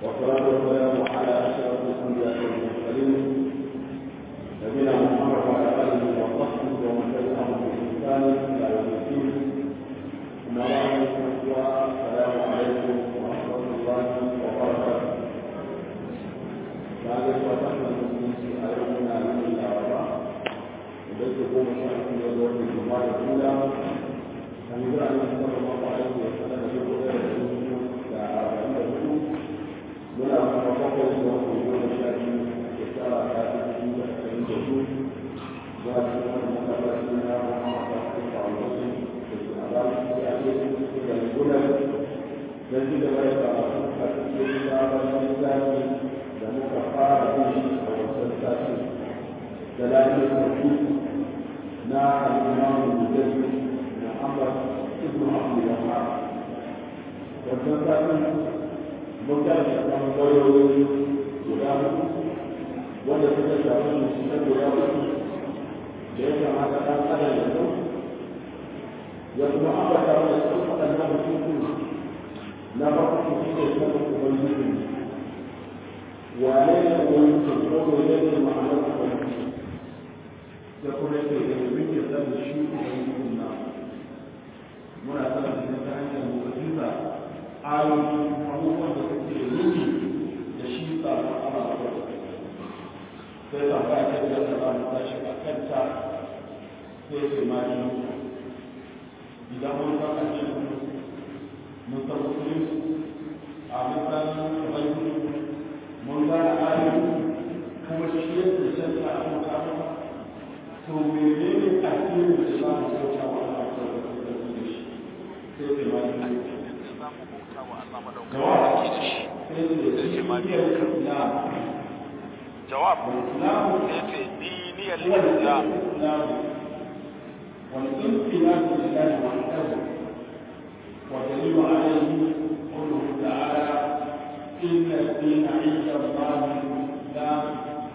والصلاة والسلام على أشرف الأنبياء والمرسلين نبينا محمد وعلى آله وصحبه ومن تبعهم بإحسان إلى يوم الدين أما بعد السلام عليكم ورحمة الله وبركاته بعد وصحبه المسلمين أيضا من الأعراف وبيت قوم شرف يوم الجمعة الأولى أن يقول أن صلى الله عليه وسلم يقول muna kuma bakwai da wani goma sha biyu shekara ta dubu da ashirin da su za su wani masallaci na Muhammad Rasul Foundation da ke a bayan da ake da gudan don ci gaba da karatu a cikin sabon littafi da muka fara yin a wasan sati da lafiyar sarki na al'imamu mujalli na Ahmad ibn Abdul Wahab wasan sati mun ga da ɓangarori guda hudu wanda suka shafi musulman guda hudu da ya kamata ɗan adam ya zo ya kuma ambata wanda su waɗannan hukuku na farko shi ne sanin ubangiji wane ne ubangiji ko ne ne ma'anar ubangiji da kuma yake da muke sanin shi ubangiji na muna sanin shi ta hanyar mu'jiza ayoyi abubuwan da suke nuni da shi tsaron Allah da sai ba ba ta da ta mu tashi a kanta sai ce ma ni idan mun san addini mun san musulunci a mun san ubangi mun gane ayoyi kuma shi yadda shan ta a mutane to menene addinin da za mu kauta wa Allah da shi sai ce ma ni جواب yace diniyar islam والانقياد لله وحده ودليل عليه قوله تعالى ان الدين عند الله الاسلام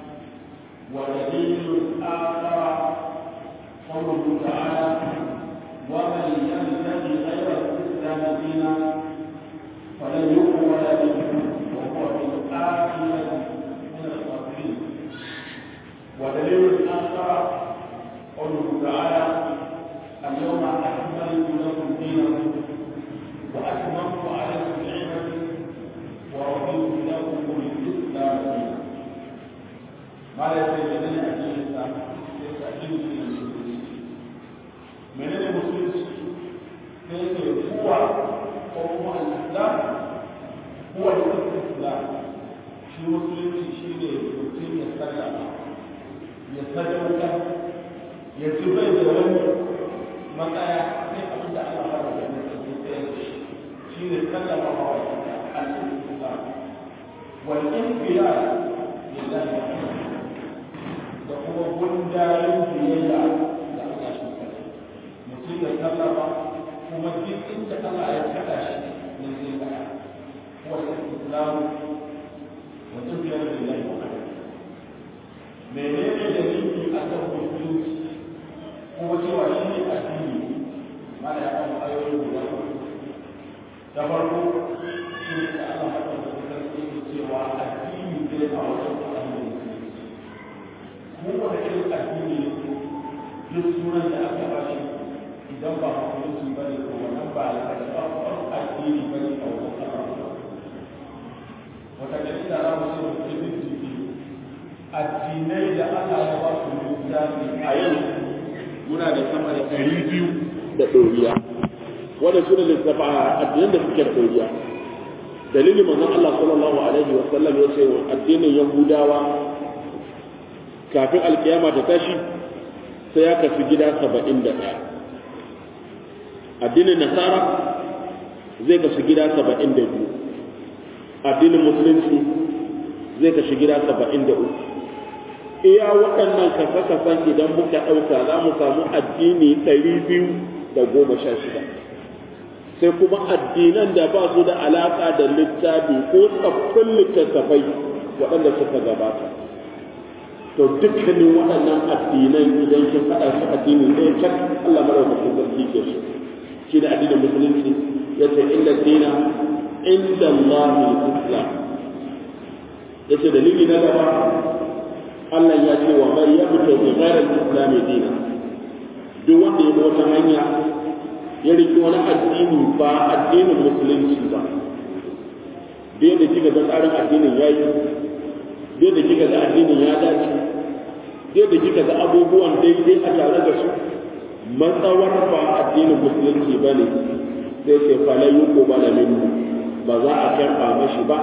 ودليل اخر قوله تعالى ومن يبتغي غير الاسلام دينا فلن يقبل منه وهو في الآخرة من الخاسرين ودليل آخر قوله تعالى اليوم أكملت لكم دينكم وأتممت عليكم نعمتي ورضيت لكم الإسلام دينا ما لا يتجدن أجل الإسلام يستأجل من المسلمين من المسلمين كيف هو هو الإسلام هو الاستسلام shi musulunci shi ne mutum ya sallama ya sadauka ya ci bai da wani matsaya sai abin da Allah fara da mai tsarki tsaye da shi shi ne sallama wa wata al-islam wal inqiyad lillahi da kuma gundarin biyayya da Allah shi kadai mutum ya sallama kuma duk inda Allah ya kada shi ne zai tsaya هو الإسلام وتبين لله وحده menene dalili a kan musulunci kuma cewa shi ne addini mana ya kama ayoyi guda da farko shi ne da Allah haka da sarki ke cewa addini ne a wajen addini musulunci mu wanda irin addini duk sunan da aka ba shi idan ba musulunci ba ne ko wannan ba ya da ba addini ba ne a wajen Allah wata gari da za mu ce mu ce bincike addinai da Allah ya ba su littafi a yau muna da sama da ɗari biyu da ɗoriya wanda su ne littafa addinan da suke da ɗoriya dalilin manzon Allah sallallahu alaihi wa sallam ya ce addinin Yahudawa kafin alkiyama ta tashi sai ya kafi gida saba'in da ɗaya addinin Nasara zai kasu gida saba'in da biyu addinin musulunci zai kashi gida saba'in da uku iya waɗannan kasa-kasan idan muka ɗauka za mu samu addini ɗari biyu da goma sha shida sai kuma addinan da ba su da alaƙa da littafi ko tsaffin littattafai waɗanda suka gabata to dukkanin waɗannan addinan idan kin faɗa su addini ɗaya cak Allah madaukakin sarki ke su shi da addinin musulunci ya ce inda dina inda Allah islam yace dalili na gaba Allah ya ce wa man yabta bi ghayri al-islam dina duk wanda ya bi wata hanya ya riki wani addini ba addinin musulunci ba dai da kika ga tsarin addinin yayi dai da kika ga addinin ya dace dai da kika ga abubuwan daidai a tare da su matsawar ba addinin musulunci ba ne sai ce falai yuko ba da minhu ba za a karɓa mashi ba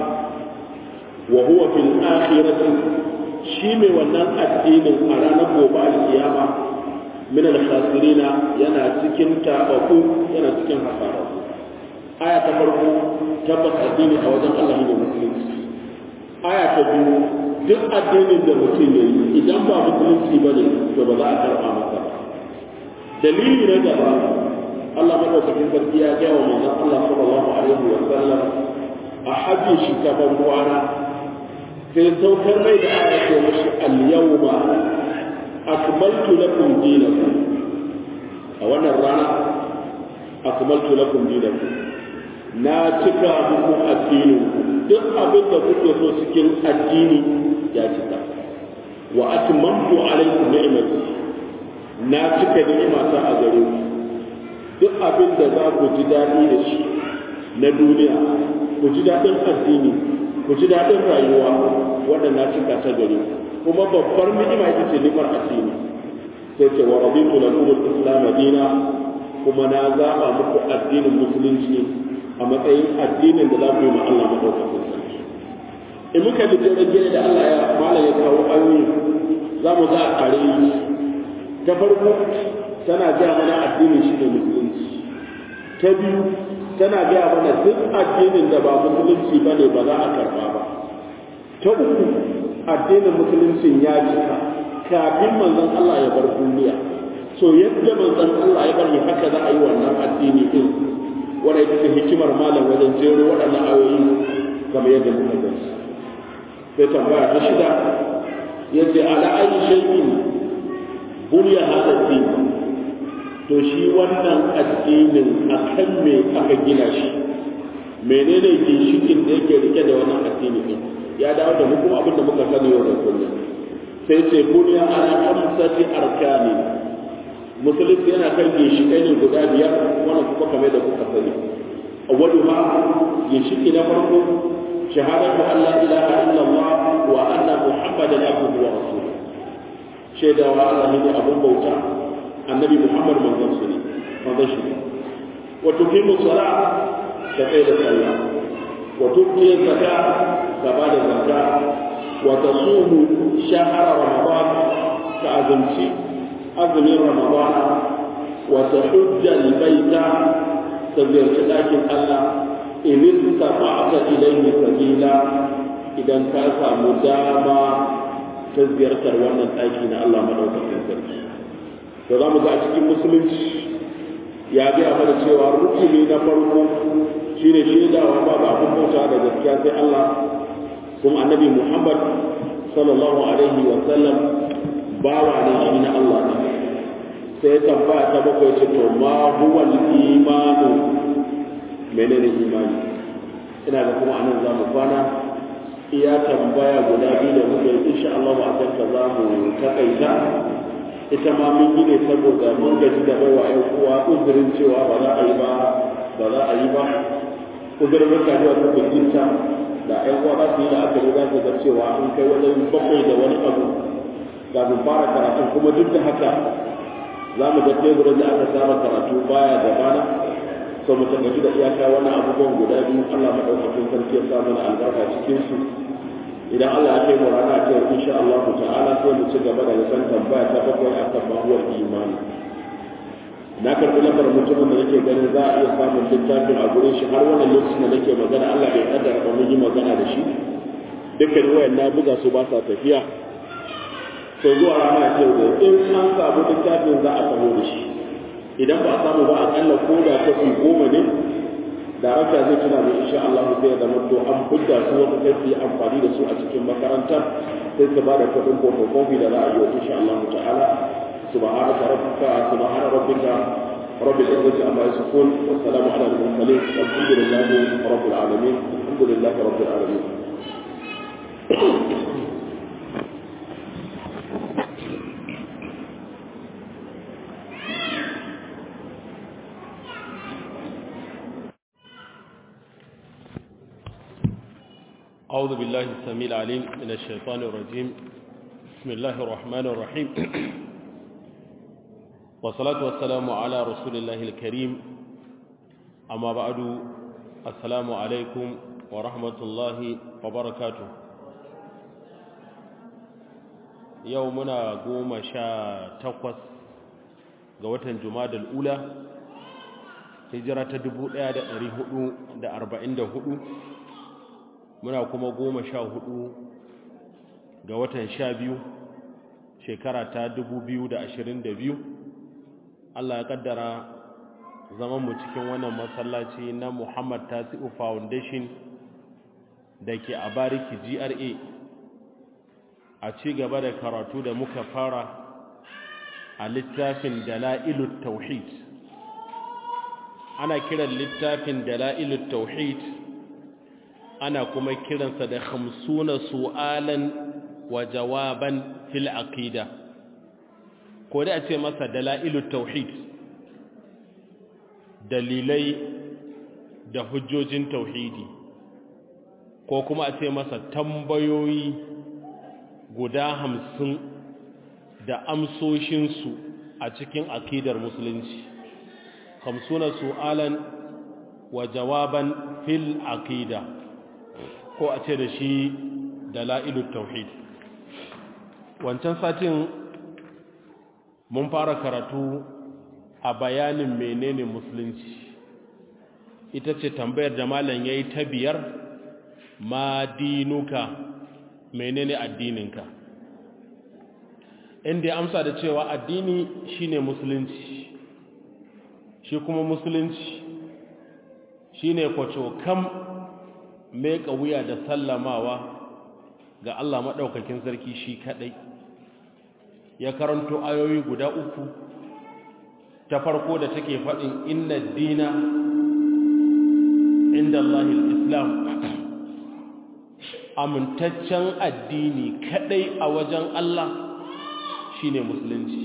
wa huwa fil akhirati shi mai wannan addinin a ranar gobe alkiyama min al khasirina yana cikin tabaku yana cikin hasara aya ta farko tabbas addini a wajen Allah ne musulunci aya ta biyu duk addinin da mutum ya yi idan ba musulunci ba ne to ba za a karɓa masa ba dalili na gaba Allah madaukakin sarki ya gaya wa manzon Allah sallallahu alaihi wa sallam a hajji shi ta ban ruwana sai saukar mai da aya ce mashi al-yawma akmaltu lakum dinakum a wannan rana akmaltu lakum dinakum na cika muku addinin duk abin da kuke so cikin addini ya cika wa atmamtu alaikum ni'mati na cika ni'imata a gare ku duk abin da za ku ji daɗi da shi na duniya ku ji daɗin addini ku ji daɗin rayuwa wanda na cika ta gare ku kuma babbar ni'ima ita ce ni'imar addini sai ce wa raditu lakum al-islam dina kuma na zaba muku addinin musulunci a matsayin addinin da za ku yi ma Allah madaukakin sarki in muka bi jirgin da Allah ya mala ya kawo ayoyi za mu ga a ƙare ta farko tana gaya mana addinin shi ne musulunci ta biyu tana gaya mana duk addinin da ba musulunci ba ne ba za a karba ba ta uku addinin musuluncin ya cika kafin manzon Allah ya bar duniya so yadda manzon Allah ya bari haka za a yi wannan addini din wanda ita ce hikimar malam wajen jero waɗannan ayoyi kamar yadda muka gani sai tambaya ta shida yace ala ayi shay'in bunya hada din to shi wannan addinin akan me aka gina shi menene ginshikin da yake rike da wannan addini din ya dawo da mu kuma abin da muka sani yau da kullum sai ce bunya ala khamsati arkani musulunci yana kan ginshikai ne guda biyar wannan kuma kamar da kuka sani awwalu ma ginshiki na farko shahadatu an la ilaha illallah wa anna muhammadan abduhu wa rasuluhu shaidawa Allah ne abun bauta annabi Muhammad manzon su ne manzon shi wa tuqimu sala ka kai da sallah wa tuqiya zakka ka ba da zakka wa tasumu shahra ramadan ka azumci azumin ramadan wa tahujja albayta ka ziyarci dakin Allah in istafa'ta ilayhi sabila idan ka samu dama ta ziyartar wannan ɗaki na Allah maɗaukakin sarki da za mu ga a cikin musulunci ya gaya mana cewa rukuni na farko shine shaidawa ba ba abin bauta da gaskiya sai Allah kuma annabi Muhammad sallallahu alaihi wa sallam bawa ne shi na Allah ne sai tambaya ta bakwai ce to ma huwa al-imanu menene imani ina da kuma anan za mu kwana iya tambaya guda biyu da muka yi insha Allah a kan ta za mu takaita ita ma mun yi ne saboda mun gaji da baiwa ƴan uwa uzurin cewa ba za a yi ba ba za a yi ba uzurin muka zuwa ta kujinta da ƴan uwa za su yi da aka za su ga cewa an kai wajen bakwai da wani abu ga mu fara karatu kuma duk da haka za mu ga teburin da aka saba karatu baya da bana so mu tabbaci da iyaka wannan abubuwan guda biyu Allah madaukakin sarki ya sa mana albarka cikin su idan Allah ya kai mu rana ta yau insha Allah ta'ala sai mu ci gaba da san tambaya ta bakwai akan mahuwar imani na karɓi lambar mutumin da nake ganin za a iya samun littafin a gurin shi har wannan lokacin da nake magana Allah bai kaddara ba mun yi magana da shi dukkan wayan na buga su ba sa tafiya so zuwa rana ce da in an samu littafin za a samu da shi idan ba a samu ba akalla ko da kafi goma ne darakta zai tuna da insha Allah sai ya zama to an fidda su wata sai su yi amfani da su a cikin makarantar sai su ba da kuɗin photocopy da za a yi wa insha Allah ta'ala subhanaka rabbika subhana rabbika رب العزة عما يصفون والسلام على المرسلين والحمد لله رب العالمين الحمد لله رب العالمين أعوذ بالله السميع العليم من الشيطان الرجيم بسم الله الرحمن الرحيم والصلاة والسلام على رسول الله الكريم أما بعد السلام عليكم ورحمة الله وبركاته يومنا قوم شا تقوس قوة جماد الأولى هجرة دبو da arba'in da hudu muna kuma goma sha hudu ga watan sha biyu shekara ta dubu biyu da ashirin da biyu allah ya kaddara zamanmu cikin wannan masallaci na muhammad tasi'u foundation da ke a bariki gra a ci gaba da karatu da muka fara a littafin dala'ilut tauhid ana kiran littafin dala'ilut tauhid ana kuma kiransa da hamsuna su'alan wa jawaban fil aqida ko da a ce masa dala'ilut tauhid dalilai da hujjojin tauhidi ko kuma a ce masa tambayoyi guda hamsin da amsoshinsu a cikin aqidar musulunci hamsuna su'alan wa jawaban fil aqida ko a ce da shi dala'ilut tauhid wancan satin mun fara karatu a bayanin menene musulunci ita ce tambayar da malam yayi ta biyar ma dinuka menene addininka inda ya amsa da cewa addini shine musulunci shi kuma musulunci shine kwaco kam meka wuya da sallamawa ga Allah maɗaukakin sarki shi kaɗai ya karanto ayoyi guda uku ta farko da take faɗin inna dina inda Allahil Islam amintaccen addini kaɗai a wajen Allah shine musulunci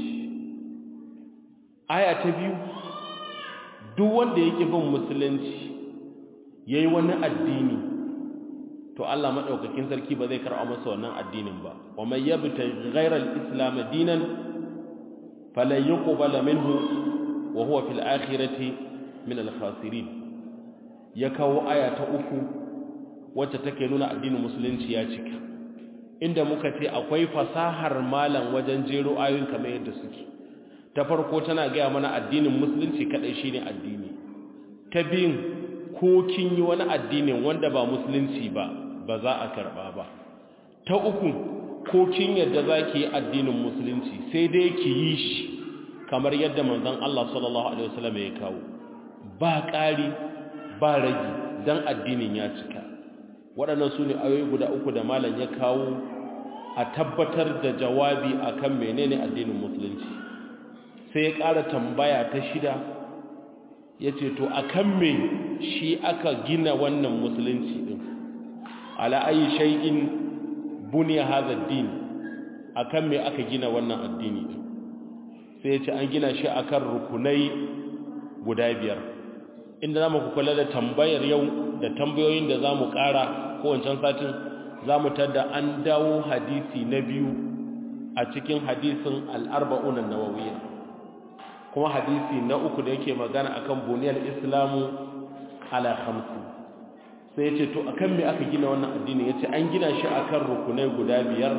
aya ta biyu duk wanda yake bin musulunci yayi wani addini to Allah madaukakin sarki ba zai karɓa masa wannan addinin ba wa may yabta ghayra al-islam dinan falan yuqbala minhu wa huwa fil akhirati min al-khasirin ya kawo aya ta uku wacce take nuna addinin musulunci ya cika inda muka ce akwai fasahar malam wajen jero ayoyin kamar yadda suke ta farko tana gaya mana addinin musulunci kadai shine addini ta biyun ko kin yi wani addinin wanda ba musulunci ba ba za a karba ba ta uku ko kin yadda za ki yi addinin musulunci sai dai ki yi shi kamar yadda manzon Allah sallallahu alaihi wasallam ya kawo ba ƙari ba ragi dan addinin ya cika waɗannan su ne ayoyi guda uku da malam ya kawo a tabbatar da jawabi akan menene addinin musulunci sai ya ƙara tambaya ta shida ya ce to a kan me shi aka gina wannan musulunci ɗin ala'ayi shai'in buniya haza din a kan me aka gina wannan addini ɗin sai ya ce an gina shi a kan rukunai guda biyar inda za mu kula da tambayar yau da tambayoyin da za mu ƙara kowancan satin za mu tada an dawo hadisi na biyu a cikin hadisin al'arba'unan nawawiyar kuma hadisi na uku da yake magana akan buniyar islamu ala khamsi sai yace to akan me aka gina wannan addini yace an gina shi akan rukunai guda biyar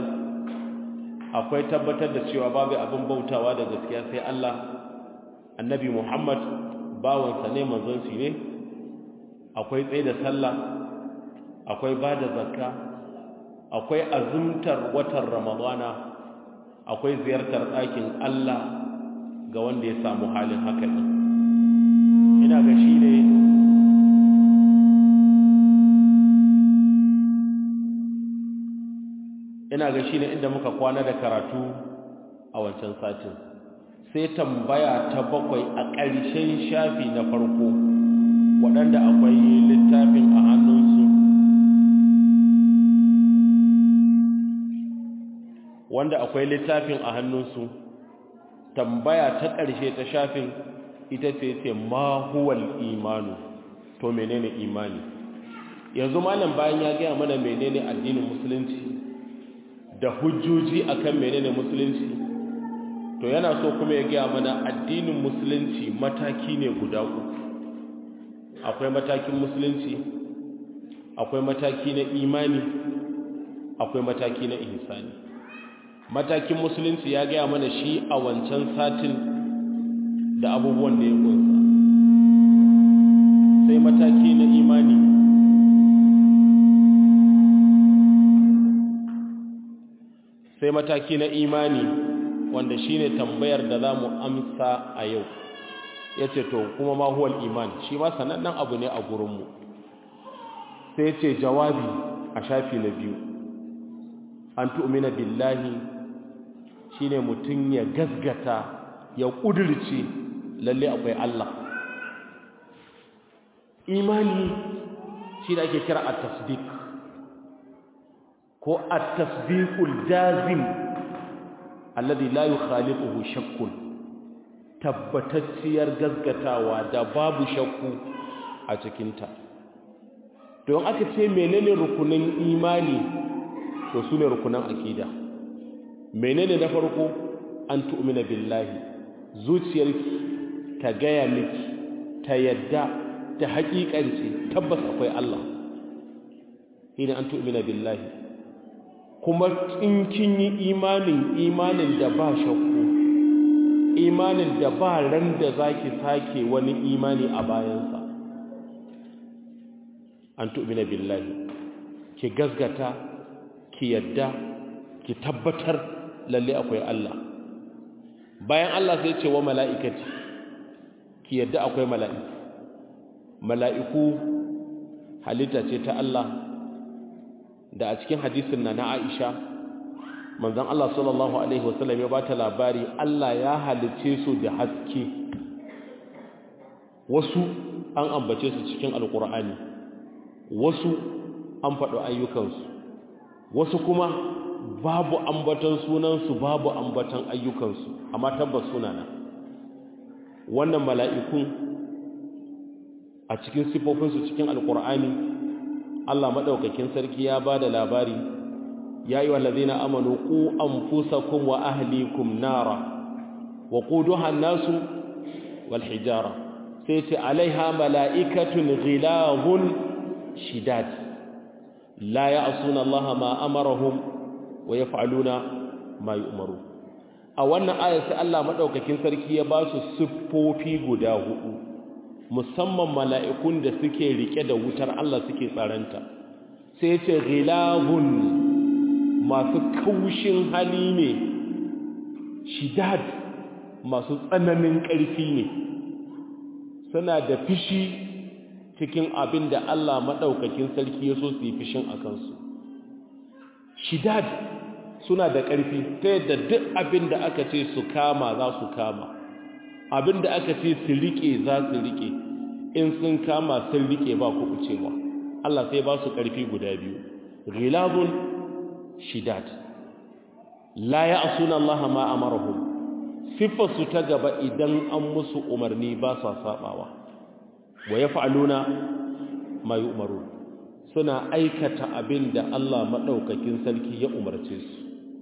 akwai tabbatar da cewa babu abin bautawa da gaskiya sai Allah annabi Muhammad bawansa ne manzon shi ne akwai tsaye da sallah akwai bada zakka akwai azumtar watan ramadana akwai ziyartar ɗakin Allah ga wanda ya samu halin haka ɗin ina ga shi ne ina ga shi ne inda muka kwana da karatu a wancan satin sai tambaya ta bakwai a ƙarshen shafi na farko waɗanda akwai littafin a hannunsu wanda akwai littafin a hannunsu tambaya ta ƙarshe ta shafin ita ce ce ma huwal imanu to menene imani yanzu malam bayan ya gaya mana menene addinin musulunci da hujjoji akan menene musulunci to yana so kuma ya gaya mana addinin musulunci mataki ne guda uku akwai matakin musulunci akwai mataki na imani akwai mataki na ihsani matakin musulunci ya gaya mana shi a wancan satin da abubuwan da ya kunsa sai mataki na imani sai mataki na imani wanda shine tambayar da za mu amsa a yau ya ce to kuma ma huwal iman shi ma sanannen abu ne a gurinmu sai ce jawabi a shafi na biyu an tu'mina billahi shine mutum ya gasgata ya ƙudurce lalle akwai Allah imani shi da ake kira a tasdik ko a tasdikul jazim alladhi la yukhalifuhu shakkun tabbatacciyar gasgatawa da babu shakku a cikinta don aka ce menene rukunin imani to su ne rukunan akida menene na farko an tu'mina billahi zuciyarki ta gaya miki ta yadda ta haƙiƙance tabbas akwai Allah ina an tu'mina billahi kuma in kin yi imanin imanin da ba shakku imanin da ba ran da zaki sake wani imani a bayansa an tu'mina billahi ki gasgata ki yadda ki tabbatar lalle akwai Allah bayan Allah sai ce wa mala'ikati ki yadda akwai mala'iku mala'iku halitta ce ta Allah da a cikin hadisin na na Aisha manzon Allah sallallahu alaihi wasallam ya bata labari Allah ya halice su da haske wasu an ambace su cikin alkur'ani wasu an faɗo ayyukansu wasu kuma babu ambatan sunansu babu ambatan ayyukansu amma tabbas sunana wannan mala'ikun a cikin sifofinsu cikin alkur'ani Allah maɗaukakin sarki ya ba da labari ya yi wallazi na amanu ku an fusakun wa ahlikum nara wa ƙuduhan nasu wal hijara sai ce alaiha mala'ikatun ghilahun shidad la ya asuna Allah ma amarahum wa ya fa'aluna ma yi umaru a wannan ayar sai Allah maɗaukakin sarki ya ba su siffofi guda hudu musamman mala'ikun da suke rike da wutar Allah suke tsaranta sai ce ghilabun masu kaushin hali ne shidad masu tsananin ƙarfi ne suna da fishi cikin abin da Allah maɗaukakin sarki ya so su yi fishin a kansu shidad suna da ƙarfi ta yadda duk abin da aka ce su kama za su kama abin da aka ce su riƙe za su riƙe in sun kama sun riƙe ba ku cewa Allah sai ba su ƙarfi guda biyu ghilabun shidad la ya'suna Allah ma amarahum sifarsu ta gaba idan an musu umarni ba sa sabawa wa yaf'aluna ma yu'marun suna aikata abin da Allah maɗaukakin sarki ya umarce su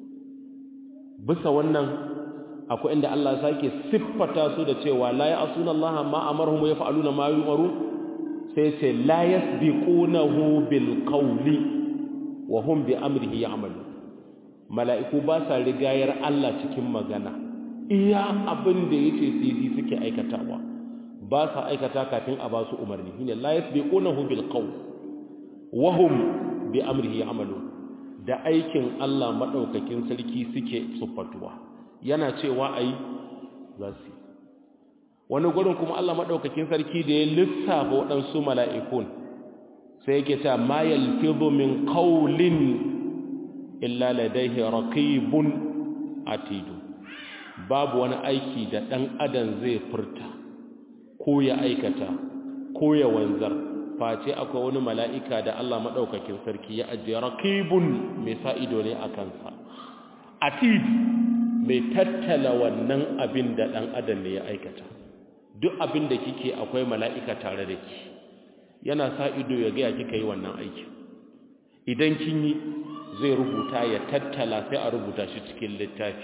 bisa wannan akwai inda Allah sake siffata su da cewa la ya'suna Allah ma amarhum yaf'aluna ma yu'maru sai ce la yasbiqunahu bil qawli wa hum bi amrihi ya'malu mala'iku ba sa rigayar Allah cikin magana iya abin da yace su yi suke aikatawa ba sa aikata kafin a ba su umarni shine la yasbiqunahu bil qawli wa hum bi amrihi ya'malu da aikin Allah maɗaukakin sarki suke siffatuwa yana cewa a yi za su wani gurin kuma Allah maɗaukakin sarki da ya lissafa waɗansu mala'ikun sai yake ta ma yalfizu min qawlin illa ladaihi raqibun atidu babu wani aiki da ɗan adam zai furta ko ya aikata ko ya wanzar face akwai wani mala'ika da Allah maɗaukakin sarki ya ajiye raƙibun mai sa ido ne a kansa atid mai tattala wannan abin da ɗan adam ne ya aikata duk abin da kike akwai mala'ika tare da ki yana sa ido ya gaya kika yi wannan aiki idan kin yi zai rubuta ya tattala sai a rubuta shi cikin littafi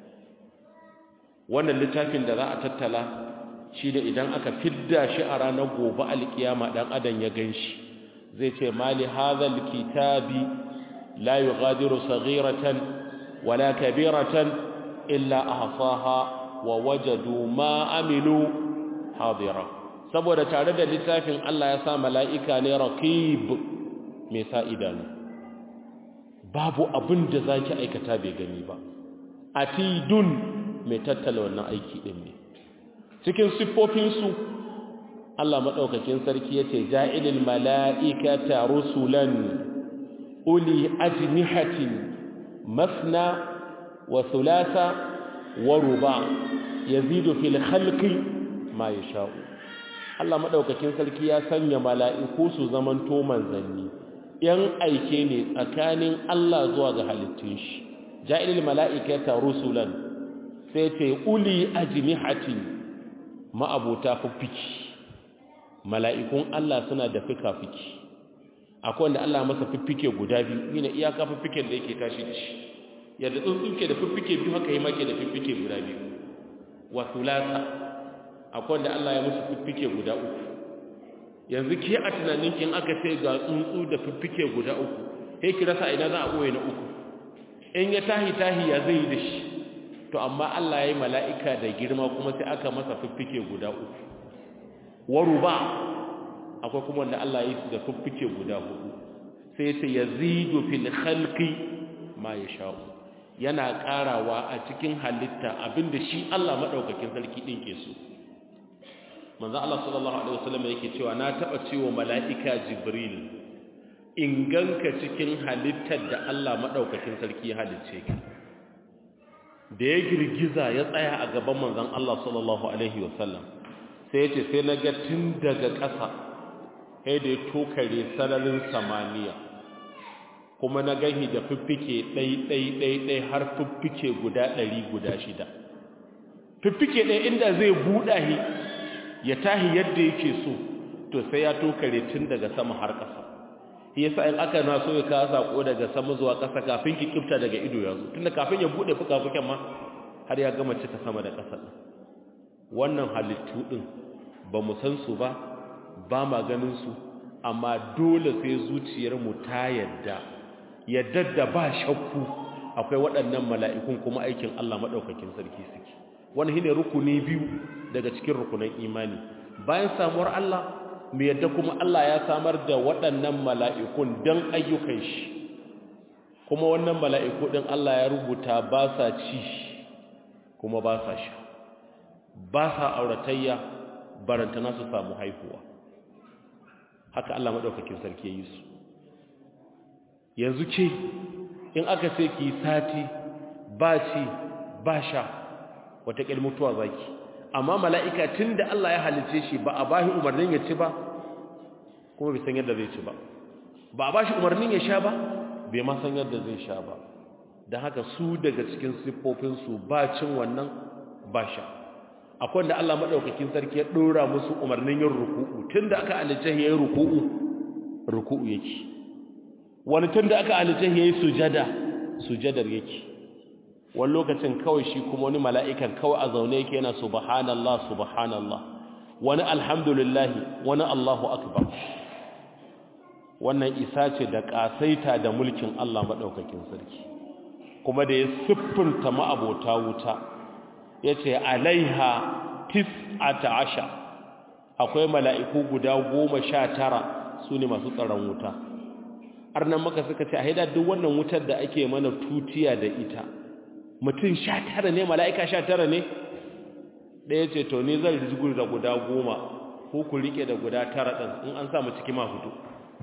wannan littafin da za a tattala shi da idan aka fidda shi a ranar gobe alkiyama ɗan adam ya gan shi zai ce mali hazal kitabi la yughadiru saghiratan wala kabiratan illa ahsaha wa wajadu ma amilu hadira saboda tare da littafin Allah ya sa mala'ika ne raqib mai sa idanu babu abin da zaki aikata bai gani ba atidun mai tattala wannan aiki din ne cikin siffofin su Allah madaukakin sarki yace ja'ilil mala'ikata rusulan uli ajnihatin masna wa thulatha wa ruba yazidu fil khalqi ma yasha'u Allah madaukakin sarki ya sanya mala'iku su zaman to manzanni yan aike ne tsakanin Allah zuwa ga halittun shi ja'ilil mala'ikata rusulan sai ce uli ajnihatin ma'abuta fiffiki mala'ikun Allah suna da fika-fiki akwai wanda Allah masa fiffike guda biyu yana iyaka fiffiken da yake tashi da shi yadda tsuntsun ke da fiffike biyu haka yi make da fiffike guda biyu wa thulatha akwai wanda Allah ya musu fiffike guda uku yanzu ke a tunanin kin aka ce ga tsuntsu da fiffike guda uku sai ki rasa ina za a boye na uku in ya tahi tahi ya zai da shi to amma Allah ya yi mala'ika da girma kuma sai aka masa fiffike guda uku waruba akwai kuma wanda Allah ya yi su da fiffike guda hudu sai sai yazidu fil khalqi ma yasha'u yana karawa a cikin halitta abinda shi Allah madaukakin sarki din ke so manzo Allah sallallahu alaihi wasallam yake cewa na taba cewa mala'ika jibril in ganka cikin halittar da Allah madaukakin sarki ya halicce ka da ya girgiza ya tsaya a gaban manzon Allah sallallahu alaihi wasallam sai yace sai na ga tun daga ƙasa sai da ya tokare sararin samaniya kuma na gani da fiffike ɗai ɗai ɗai ɗai har fiffike guda ɗari guda shida fiffike ɗai inda zai buɗa shi ya tahi yadda yake so to sai ya tokare tun daga sama har ƙasa yasa in aka na so ya kawo sako daga sama zuwa ƙasa kafin ki kifta daga ido ya zo tunda kafin ya buɗe fuka-fuken ma har ya gama cika sama da ƙasa wannan halittu ɗin ba mu san su ba ba ma ganin su amma dole sai zuciyarmu ta yadda yadda da ba shakku akwai waɗannan mala'ikun kuma aikin Allah maɗaukakin sarki suke wani shine rukuni biyu daga cikin rukunan imani bayan samuwar Allah mu yadda kuma Allah ya samar da waɗannan mala'ikun don ayyukan shi kuma wannan mala'iku ɗin Allah ya rubuta ba sa ci kuma ba sa sha ba sa auratayya barantana su samu haihuwa haka Allah maɗaukakin sarki ya yi su yanzu ce in aka ce ki sati ba ci ba sha wataƙil mutuwa zaki amma mala'ika tun da Allah ya halice shi ba a bashi umarnin ya ci ba kuma bai san yadda zai ci ba ba a bashi umarnin ya sha ba bai ma san yadda zai sha ba don haka su daga cikin siffofinsu ba cin wannan ba sha akwai da Allah maɗaukakin sarki ya ɗora musu umarnin yin ruku'u tun da aka halice ya yi ruku'u ruku'u yake wani tun da aka halice ya yi sujada sujadar yake wani lokacin kawai shi kuma wani mala'ikan kawai a zaune yake yana subhanallah subhanallah wani alhamdulillahi wani allahu akbar wannan isa ce da ƙasaita da mulkin Allah maɗaukakin sarki kuma da ya siffinta ma'abota wuta ya ce alaiha tis'ata asha akwai mala'iku guda goma sha tara su ne masu tsaron wuta arnan maka suka ce a haida duk wannan wutar da ake mana tutiya da ita mutum sha tara ne mala'ika sha tara ne ɗaya ce to ni zan rijigur da guda goma ko ku riƙe da guda tara ɗin in an samu ciki ma fito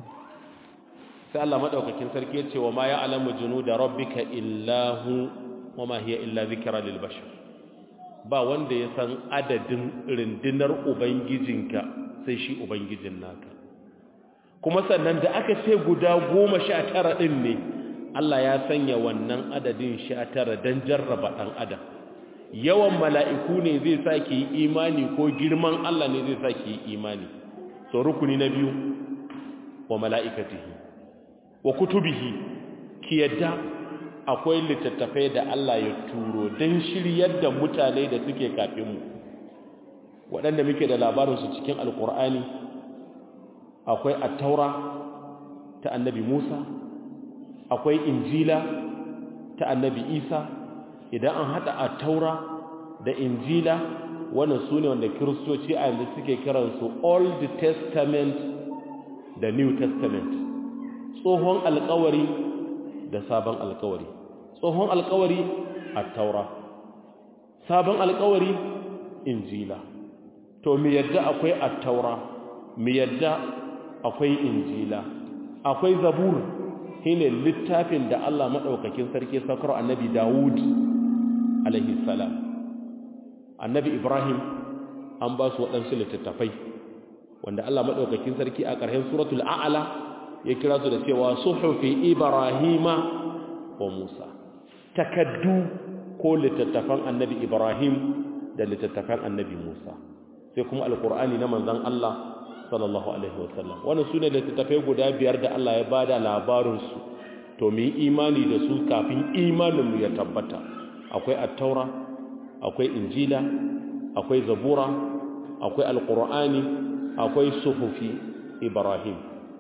sai Allah maɗaukakin sarki ya ce wa ma ya alamu junu da rabbika illahu wa ma hiya illa zikira lil bashar ba wanda ya san adadin rundunar ubangijinka sai shi ubangijin naka kuma sannan da aka ce guda goma sha tara ɗin ne Allah ya sanya wannan adadin sha tara don jarraba ɗan adam yawan mala'iku ne zai sa ki yi imani ko girman Allah ne zai sa ki yi imani so rukuni na biyu wa mala'ikatihi wa kutubihi ki yadda akwai littattafai da Allah ya turo don shiryar da mutane da suke kafinmu waɗanda muke da labarinsu cikin alkur'ani akwai attaura ta annabi musa akwai injila ta annabi isa idan an haɗa attaura da injila wannan su ne wanda kiristoci a yanzu suke kiransu old testament da new testament tsohon alkawari da sabon alkawari tsohon alkawari attaura sabon alkawari injila to mi yadda akwai attaura mi yadda akwai injila akwai zabur shine littafin da Allah madaukakin sarki sakar annabi Dawud alaihi salam annabi Ibrahim an ba su waɗansu littattafai wanda Allah madaukakin sarki a ƙarshen suratul a'la ya kira su da cewa suhufi Ibrahima wa Musa takaddu ko littattafan annabi Ibrahim da littattafan annabi Musa sai kuma alkur'ani na manzon Allah sallallahu alaihi wasallam wannan sune littattafai guda biyar da Allah ya bada labarin su to mu yi imani da su kafin imanin mu ya tabbata akwai at-taura akwai injila akwai zabura akwai alkur'ani akwai suhufi ibrahim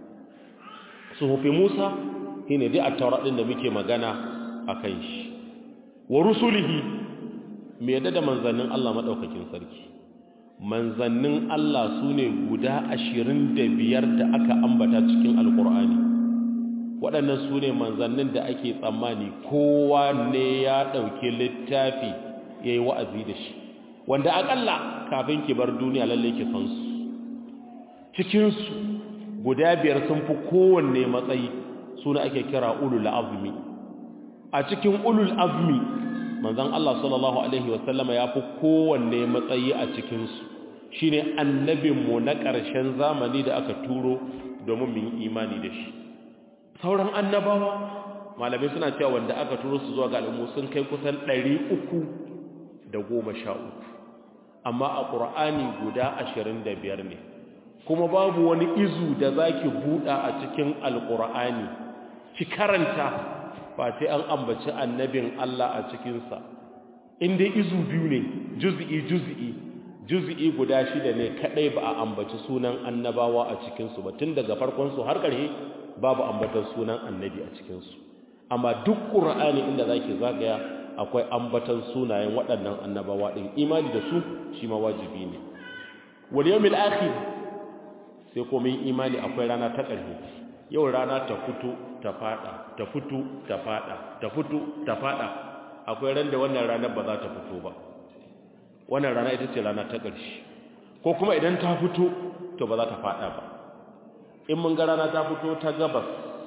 suhufi musa shine dai at-taura din da muke magana akan shi wa rusulihi me yadda da manzannin Allah madaukakin sarki manzannin Allah su ne guda ashirin da biyar da aka ambata cikin alkur'ani waɗannan su ne manzannin da ake tsammani kowa ne ya ɗauki littafi ya yi wa'azi da shi wanda aƙalla kafin ki bar duniya lalle ki san su cikinsu guda biyar sun fi kowanne matsayi suna ake kira ulul azmi a cikin ulul azmi manzon Allah sallallahu alaihi wasallama ya fi kowanne matsayi a cikinsu shi ne annabinmu na ƙarshen zamani da aka turo domin mu yi imani da shi sauran annabawa malamai suna cewa wanda aka turo su zuwa ga al'ummu sun kai kusan ɗari uku da goma sha uku amma a ƙur'ani guda ashirin da biyar ne kuma babu wani izu da za ki buɗa a cikin alƙur'ani ki karanta ba sai an ambaci annabin Allah a cikinsa inda izu biyu ne juz'i juz'i juz'i guda shida ne kadai ba a ambaci sunan annabawa a cikinsu ba tun daga farkon su har ƙarshe babu ambatan sunan annabi a cikinsu amma duk qur'ani inda zaki zagaya akwai ambatan sunayen waɗannan annabawa din imani da su shi ma wajibi ne wal yawmil akhir sai kuma imani akwai rana ta ƙarshe yau rana ta fito ta fada ta fito ta fada ta fito ta fada akwai ran da wannan ranar ba za ta fito ba wannan rana ita ce rana ta ƙarshe ko kuma idan ta fito to ba za ta fada ba in mun ga rana ta fito ta gabas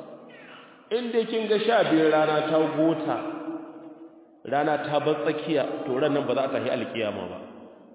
in dai kin ga sha biyar rana ta gota rana ta bar tsakiya to ran nan ba za ta yi alkiyama ba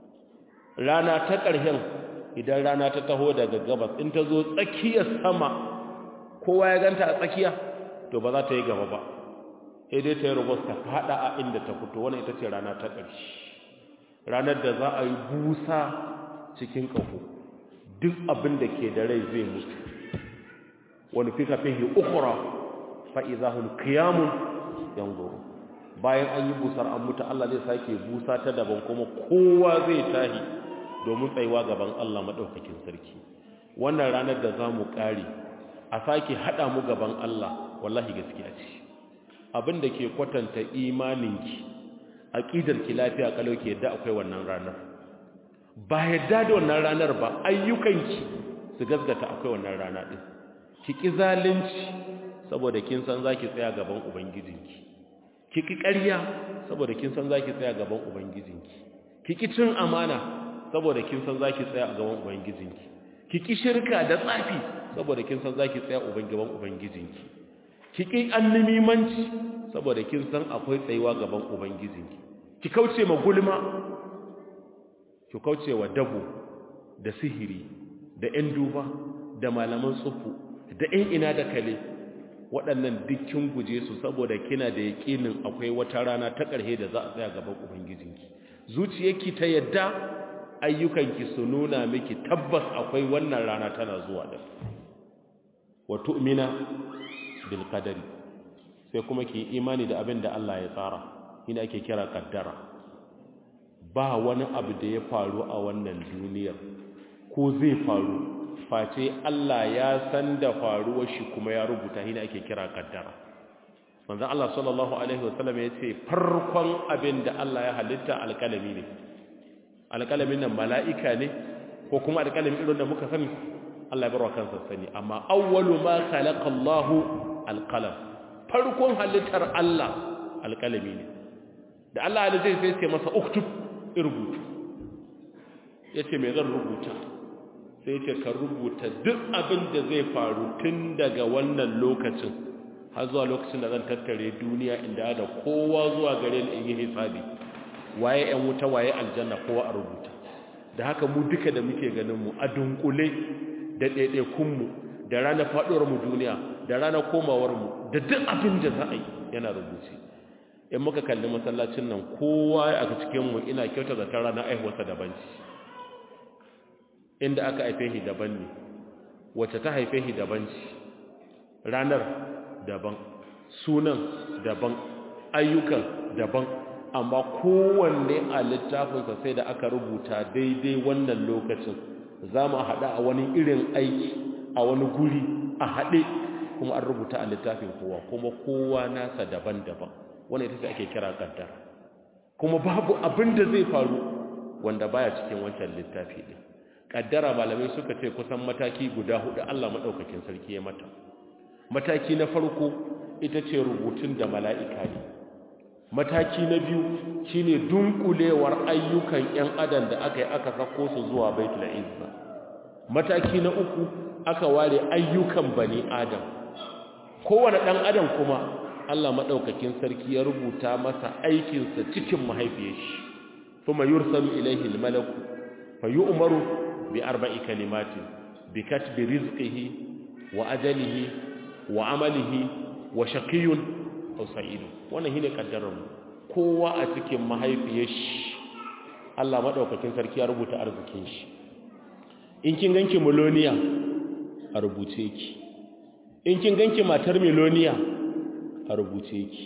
rana ta ƙarshen idan rana ta taho daga gabas in ta zo tsakiyar sama kowa ya ganta a tsakiya to ba za ta yi gaba ba sai dai ta yi rubus ta fada a inda ta fito wannan ita ce rana ta ƙarshe ranar da za a yi busa cikin ƙaho duk abin da ke da rai zai mutu wani fi kafin yi ukura fa'iza hun kiyamun yanzu bayan an yi busar an mutu Allah zai sake busa ta daban kuma kowa zai tahi domin tsayuwa gaban Allah maɗaukakin sarki wannan ranar da za mu ƙare a sake haɗa mu gaban Allah wallahi gaskiya ce abin da ke kwatanta imaninki aƙidarki lafiya kalau ke yadda akwai wannan ranar ba yadda da wannan ranar ba ayyukanki su gasgata akwai wannan rana ɗin ki ƙi zalunci saboda kin san za ki tsaya gaban ubangijinki ki ƙi ƙarya saboda kin san za ki tsaya gaban ubangijinki ki ƙi cin amana saboda kin san za ki tsaya a gaban ubangijinki ki ƙi shirka da tsafi saboda kin san za ki tsaya gaban ubangijinki ki ƙi annimimanci saboda kin san akwai tsayuwa gaban ubangijinki ki kauce ma gulma ki kauce wa dabo da sihiri da ƴan duba da malaman tsufu da ƴan ina da kale waɗannan dukkin guje su saboda kina da yaƙinin akwai wata rana ta ƙarshe da za a tsaya gaban ubangijinki zuciyarki ta yadda ayyukanki su nuna miki tabbas akwai wannan rana tana zuwa da wa tu'mina bil qadari sai kuma ki imani da abin da Allah ya tsara ina ake kira kaddara ba wani abu da ya faru a wannan duniyar ko zai faru face Allah ya san da faruwar shi kuma ya rubuta ina ake kira kaddara manzo Allah sallallahu alaihi wasallam ya ce farkon abin da Allah ya halitta alkalami ne alkalamin nan mala'ika ne ko kuma alkalamin irin da muka sani Allah ya barwa kansa sani amma awwalu ma khalaqa Allahu alqalam farkon halittar Allah alkalami ne da Allah ya zai sai ce masa uktub rubutu yace me zan rubuta sai yace ka rubuta duk abin da zai faru tun daga wannan lokacin har zuwa lokacin da zan tattare duniya inda da kowa zuwa gare ni in yi hisabi waye ƴan wuta waye aljanna kowa a rubuta da haka mu duka da muke ganin mu a dunkule da ɗaiɗaikun mu da ranar faɗuwar mu duniya da ranar komawar mu da duk abin da za a yi yana rubuce in muka kalli masallacin nan kowa a cikin mu ina kyauta da ta ranar aihuwarsa daban ce inda aka haife shi daban ne wacce ta haife shi daban ce ranar daban sunan daban ayyukan daban amma kowanne a littafinsa sai da aka rubuta daidai wannan lokacin za mu haɗa a wani irin aiki a wani guri a haɗe kuma an rubuta a littafin kowa kuma kowa nasa daban-daban wanda ita ce ake kira kaddara kuma babu abin da zai faru wanda baya cikin wancan littafi ɗin kaddara malamai suka ce kusan mataki guda hudu Allah maɗaukakin sarki ya mata mataki na farko ita ce rubutun da mala'ika ne mataki na biyu shine dunkulewar ayyukan ‘yan adam da aka yi aka sako su zuwa baitul izza mataki na uku aka ware ayyukan bani adam kowane ɗan adam kuma Allah maɗaukakin sarki ya rubuta masa aikinsa cikin mahaifiyar shi kuma yursalu ilaihi malaku fa yu'maru bi arba'i kalimatin bi katbi rizqihi wa ajalihi wa amalihi wa shaqiyun aw sa'idun wannan shine kaddarar mu kowa a cikin mahaifiyar shi Allah madaukakin sarki ya rubuta arzikin shi in kin ganki miloniya a rubuce ki in kin ganki matar miloniya a rubuce ki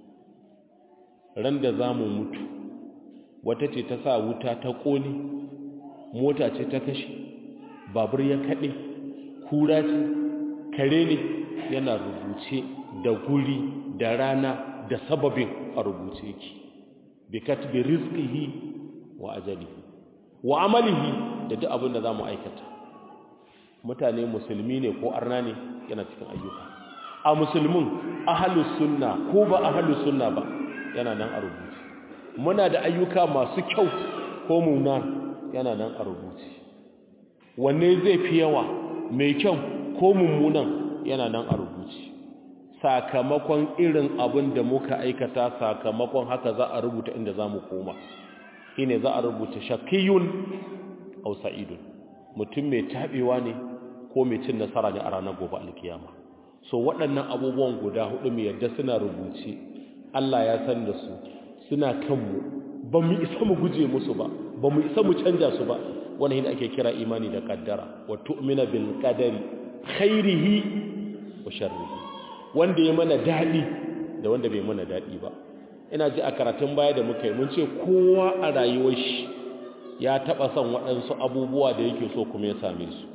ran da zamu mutu wata ce ta sa wuta ta kone mota ce ta kashe babur ya kade kura ce kare ne yana rubuce da guri da rana da sababin a rubuce ki bi katbi rizqihi wa ajalihi wa amalihi da duk abin da zamu aikata mutane musulmi ne ko arna ne yana cikin ayyuka a musulmin ahlus sunna ko ba ahlus sunna ba yana nan a rubuce muna da ayyuka masu kyau ko muna yana nan a rubuce wanne zai fi yawa mai kyau ko mummunan yana nan a rubuce sakamakon irin abin da muka aikata sakamakon haka za a rubuta inda za mu koma shine za a rubuta shakiyun aw sa'idun mutum mai tabewa ne ko mai cin nasara ne a ranar gobe alkiyama so waɗannan abubuwan guda hudu mai yadda suna rubuce Allah ya san da su suna kanmu ba mu isa mu guje musu ba ba mu isa mu canja su ba wannan shine ake kira imani da kaddara wa tu'mina bil qadari khairihi wa sharrihi wanda ya mana daɗi da wanda bai mana daɗi ba ina ji a karatun baya da muka yi mun ce kowa a rayuwar shi ya taɓa son waɗansu abubuwa da yake so kuma ya same su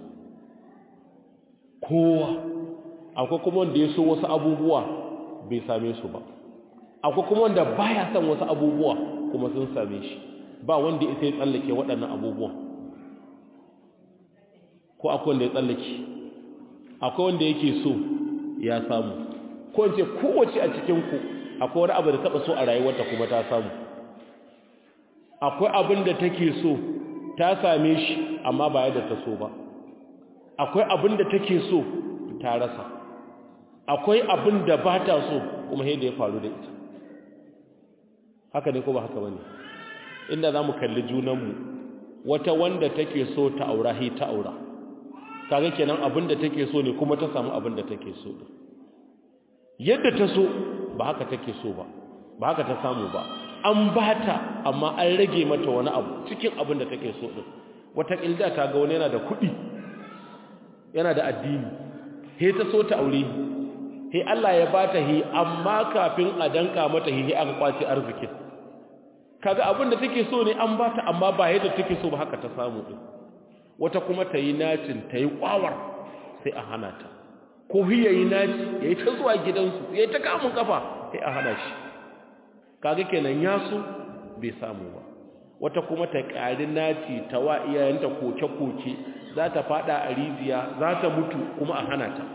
kowa akwai kuma wanda ya so wasu abubuwa bai same su ba akwai kuma wanda baya son wasu abubuwa kuma sun same shi ba wanda ya sai tsallake waɗannan abubuwan ko akwai wanda ya tsallake akwai wanda yake so ya samu ko in ce kowace a cikinku akwai wani abu da taɓa so a rayuwarta kuma ta samu akwai abin da take so ta same shi amma ba yadda ta so ba akwai abin da take so ta rasa akwai abin da ba ta so kuma yadda ya faru da ita haka ne ko ba haka ba ne inda za mu kalli junanmu wata wanda take so ta aura hi ta aura kaga kenan abin da take so ne kuma ta samu abin da take so din yadda ta so ba haka take so ba ba haka ta samu ba an bata amma an rage mata wani abu cikin abin da take so din wata kilda ta ga wani yana da kuɗi yana da addini he ta so ta aure he Allah ya bata hi amma kafin a danka mata hi an kwace arzikin kaga abin da take so ne an bata amma ba yadda take so ba haka ta samu din wata kuma ta yi nacin ta yi kwawar sai a hana ta ko hi yayi naci yayi ta zuwa gidansu yayi ta kamun kafa sai a hana shi kaga kenan ya so bai samu ba wata kuma ta ƙari naci ta wa iyayenta koke-koke za ta fada a rijiya za ta mutu kuma a hana ta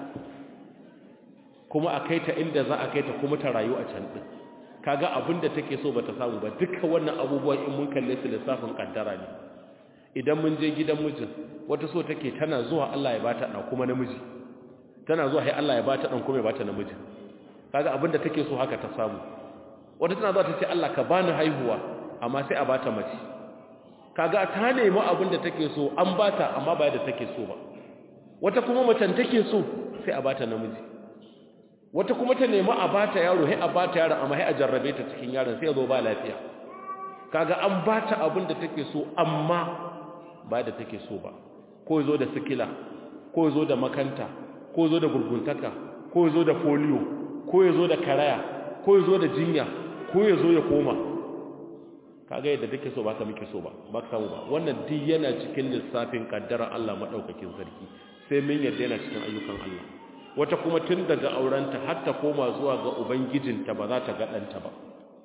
kuma a kai ta inda za a kai ta kuma ta rayu a can ɗin kaga abin da take so ba ta samu ba duka wannan abubuwan in mun kalle su lissafin kaddara ne idan mun je gidan mijin wata so take tana zuwa Allah ya bata ɗan kuma namiji tana zuwa sai Allah ya bata ɗan kuma ya bata namiji kaga abin da take so haka ta samu wata tana zuwa ta ce Allah ka bani haihuwa amma sai a bata mace kaga ta nemi abin da take so an bata amma ba yadda take so ba wata kuma macen take so sai a bata namiji wata kuma ta nemi a bata yaro sai a bata yaron amma sai a jarrabe ta cikin yaron sai ya zo ba lafiya kaga an bata abin da take so amma ba yadda take so ba ko yazo da sikila ko yazo da makanta ko yazo da gurguntaka ko yazo da polio ko yazo da karaya ko yazo da jinya ko yazo ya koma kaga yadda take so ba ka muke so ba ba ka samu ba wannan duk yana cikin lissafin kaddara Allah madaukakin sarki sai mun yadda yana cikin ayyukan Allah wata kuma tun daga aurenta har ta koma zuwa ga ubangijinta ba za ta ga danta ba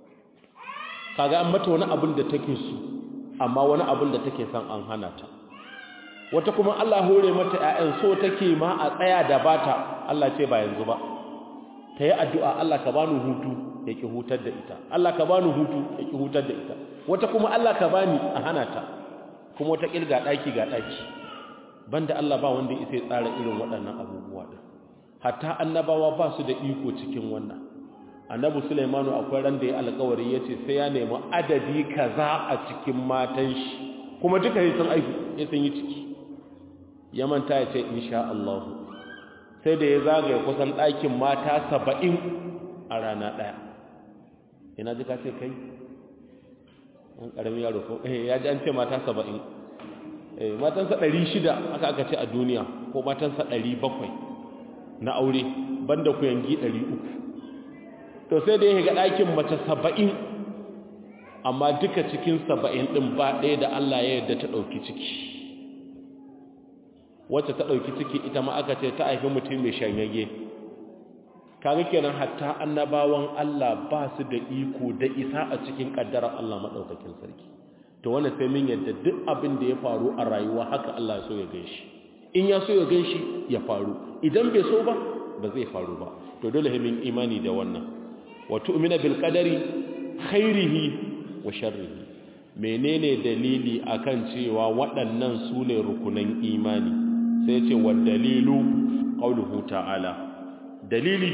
kaga an mata wani abin da take so amma wani abin da take son an hana ta wata kuma Allah hore mata ƴaƴan so take ma a tsaya da bata Allah ce ba yanzu ba ta yi addu'a Allah ka bani hutu ya ki hutar da ita Allah ka bani hutu ya ki hutar da ita wata kuma Allah ka bani a hana ta kuma wata kilga daki ga daki banda Allah ba wanda ya sai tsara irin waɗannan abubuwa din hatta annabawa ba su da iko cikin wannan annabi Sulaimanu akwai ran da ya alƙawari yace sai ya nemi adadi kaza a cikin matan shi kuma duka sai sun aiki sai sun yi ciki ya manta ya ce insha Allah sai da ya zagaye kusan ɗakin mata saba'in a rana ɗaya ina ji ka ce kai an ƙaramin yaro ko eh ya ji an ce mata saba'in eh matansa ɗari shida aka aka ce a duniya ko matansa ɗari bakwai na aure banda ku yangi ɗari uku to sai da ya ga ɗakin mace saba'in amma duka cikin saba'in ɗin ba ɗaya da Allah ya yarda ta ɗauki ciki wacce ta ɗauki ciki ita ma aka ce ta haifi mutum mai shanyage kaga kenan hatta annabawan Allah ba su da iko da isa a cikin ƙaddarar Allah maɗaukakin sarki to wannan sai min yadda duk abin da ya faru a rayuwa haka Allah ya so ya gan shi in ya so ya gan shi ya faru idan bai so ba ba zai faru ba to dole min imani da wannan wa tu'mina bil qadari khairihi wa sharrihi menene dalili akan cewa waɗannan su ne rukunan imani sai ce wa dalilu qauluhu ta'ala dalili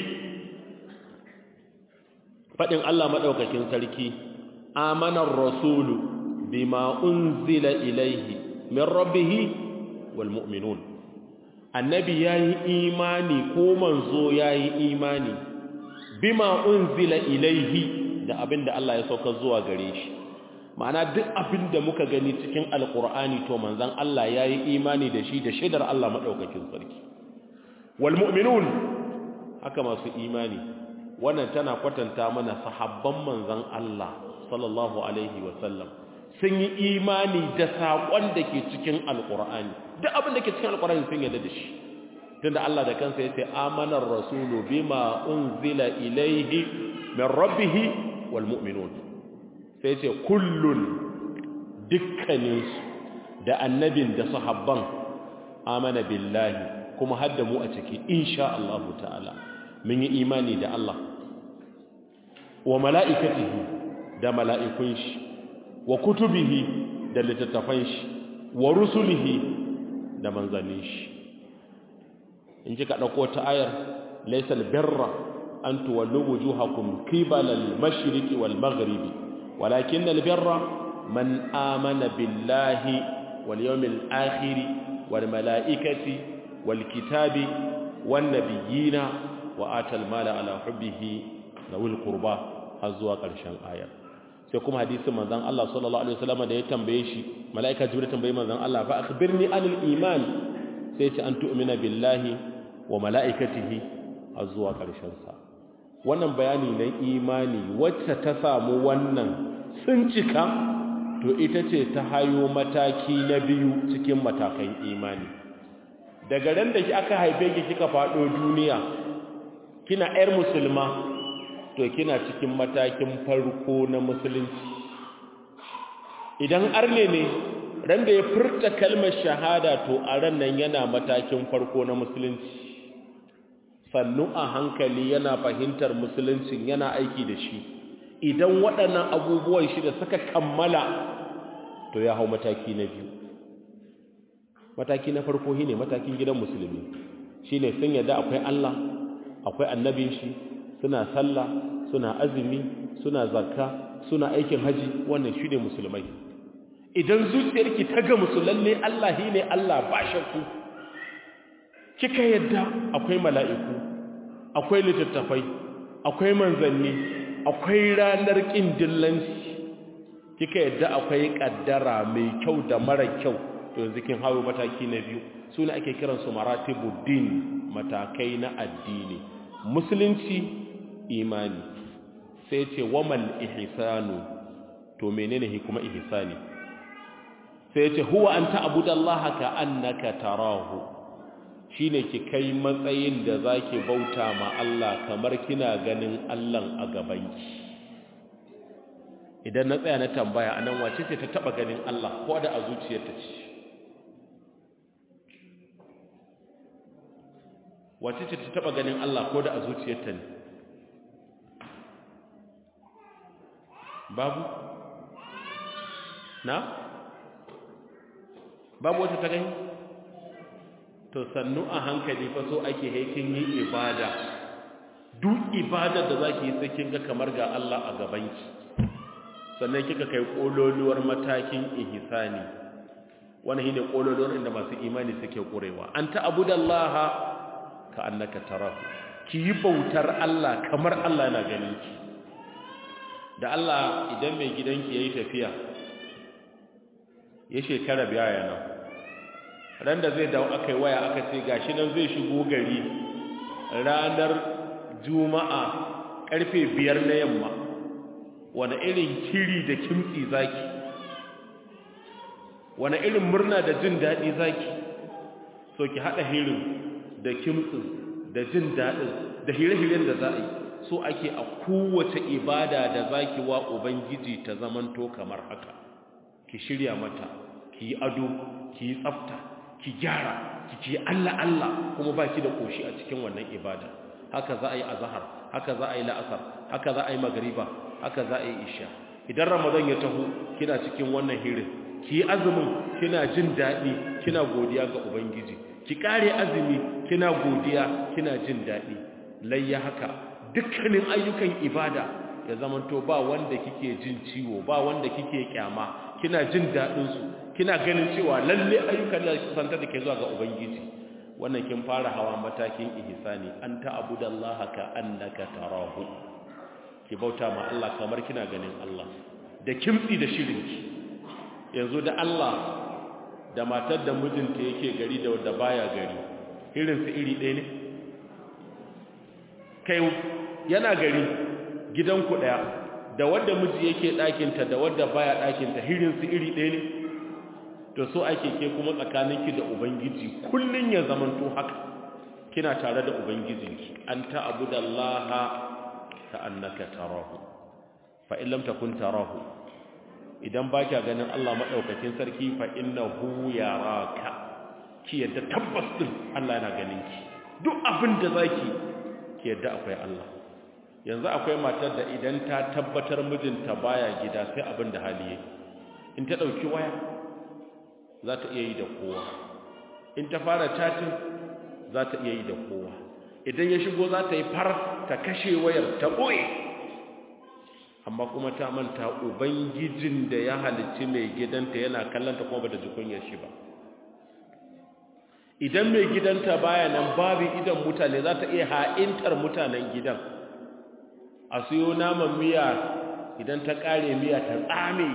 fadin Allah madaukakin sarki amanar rasulu bima unzila ilaihi min rabbih wal mu'minun annabi yayi imani ko manzo yayi imani bima unzila ilaihi da abinda Allah ya sauka zuwa gare shi ma'ana duk abin da muka gani cikin alkur'ani to manzan Allah ya yi imani da shi da shaidar Allah maɗaukakin sarki wal mu'minun haka masu imani wannan tana kwatanta mana sahabban manzan Allah sallallahu alaihi wasallam sun yi imani da saƙon da ke cikin alkur'ani duk abin da ke cikin alkur'ani sun yarda da shi tunda Allah da kansa ya ce amanar rasulu bima unzila ilaihi min rabbihi wal mu'minun sai ce kullun dukkaninsu da annabin da sahabban amana billahi kuma hadda mu a ciki insha Allah ta'ala mun yi imani da Allah wa mala'ikatihi da mala'ikun shi wa kutubihi da littattafan shi wa rusulihi da manzannin shi in ji ka ɗauko ta ayar laisal birra an tuwallu wujuhakum qibala al-mashriqi wal maghribi ولكن البر من آمن بالله واليوم الآخر والملائكة والكتاب والنبيين wa atal mala ala hubbihi zawil qurba har zuwa ƙarshen ayar sai kuma hadisin manzon Allah sallallahu alaihi wasallam da ya tambaye shi malaika jibril tambaye manzon Allah fa akhbirni anil iman sai ce an tu'mina billahi wa malaikatihi har zuwa ƙarshen sa wannan bayani na imani wacce ta samu wannan sun cika to ita ce ta hayo mataki na biyu cikin matakan imani daga ran da aka haife ki kika faɗo duniya kina 'yar musulma to kina cikin matakin farko na musulunci idan arne ne ran da ya furta kalmar shahada to a ran nan yana matakin farko na musulunci sannu a hankali yana fahimtar musuluncin yana aiki da shi idan waɗannan abubuwan shi da suka kammala to ya hau mataki na biyu mataki na farko shine matakin gidan musulmi shine sun yadda akwai Allah akwai annabin shi suna sallah suna azumi suna zakka suna aikin haji wannan shine musulmai idan zuciyarki ta ga musulalle Allah shine Allah ba shakku kika yadda akwai mala'iku akwai littattafai akwai manzanni akwai ranar kin dillanci kika yadda akwai kaddara mai kyau da mara kyau to yanzu kin hawo mataki na biyu sune ake kiransu maratibuddin matakai na addini musulunci imani sai ce wamal ihsanu to menene kuma ihsani sai ce huwa an ta'budallaha ka annaka tarahu shine ki kai matsayin da zaki bauta ma Allah kamar kina ganin Allah a gabanki idan na tsaya na tambaya anan wace ce ta taba ganin Allah ko da a zuciyarta ce wace ce ta taba ganin Allah ko da a zuciyarta ne babu na babu wata ta gani to sannu a hankali fa so ake haikin yi ibada duk ibada da zaki yi sai kin ga kamar ga Allah a gabanki sannan kika kai kololuwar matakin ihsani wannan shine kololuwar inda masu imani suke kurewa anta abudallaha ka annaka tarahu ki yi bautar Allah kamar Allah yana ganin ki da Allah idan mai gidanki yayi tafiya ya shekara biya yana ran da zai dawo akai waya aka ce gashi nan zai shigo gari ranar juma'a karfe biyar na yamma wani irin kiri da kimtsi zaki wani irin murna da jin daɗi zaki so ki haɗa hirin da kimtsin da jin daɗin da hire-hiren da za a yi so ake a kowace ibada da zaki wa ubangiji ta zamanto kamar haka ki shirya mata ki yi ado ki yi tsafta ki gyara ki ce Allah Allah kuma baki da koshi a cikin wannan ibada haka za a yi azhar haka za a yi la'asar haka za a yi magriba haka za a yi isha idan ramadan ya taho kina cikin wannan hirin ki yi azumin kina jin daɗi kina godiya ga ubangiji ki kare azumi kina godiya kina jin daɗi layya haka dukkanin ayyukan ibada ya zamanto ba wanda kike jin ciwo ba wanda kike kyama kina jin daɗin su kina ganin cewa lalle ayyukan da kusanta da ke zuwa ga ubangiji wannan kin fara hawa matakin ihsani an ta'budallaha ka annaka tarahu ki bauta ma Allah kamar kina ganin Allah da kimtsi da shirinki yanzu da Allah da matar da mijinta yake gari da wanda baya gari irin su iri ɗaya ne kai yana gari gidanku ɗaya da wanda miji yake ɗakinta da wanda baya ɗakinta irin su iri ɗaya ne to so ake ke kuma tsakaninki da ubangiji kullun ya zamanto haka kina tare da ubangijinki an ta'budallaha ka annaka tarahu fa in lam takun tarahu idan ba kya ganin Allah maɗaukakin sarki fa innahu yaraka ki yadda tabbas din Allah yana ganin ki duk abin da zaki ki yadda akwai Allah yanzu akwai matar da idan ta tabbatar mijinta baya gida sai abin da hali yake in ta dauki waya za ta iya yi da kowa in ta fara chatting za ta iya yi da kowa idan ya shigo za ta yi far ta kashe wayar ta boye amma kuma ta manta ubangijin da ya halicci mai gidanta yana kallanta kuma bata ji kunyar shi ba idan mai gidanta baya nan babu idan mutane za ta iya ha'intar mutanen gidan a siyo naman miya idan ta kare miya ta tsame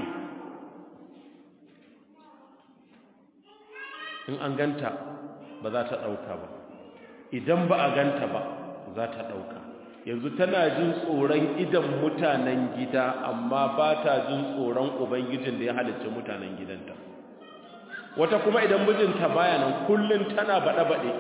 in an ganta ba za ta ɗauka ba idan ba a ganta ba za ta ɗauka yanzu tana jin tsoron idan mutanen gida amma ba ta jin tsoron ubangijin da ya halicci mutanen gidanta wata kuma idan mijinta baya nan kullum tana baɗe-baɗe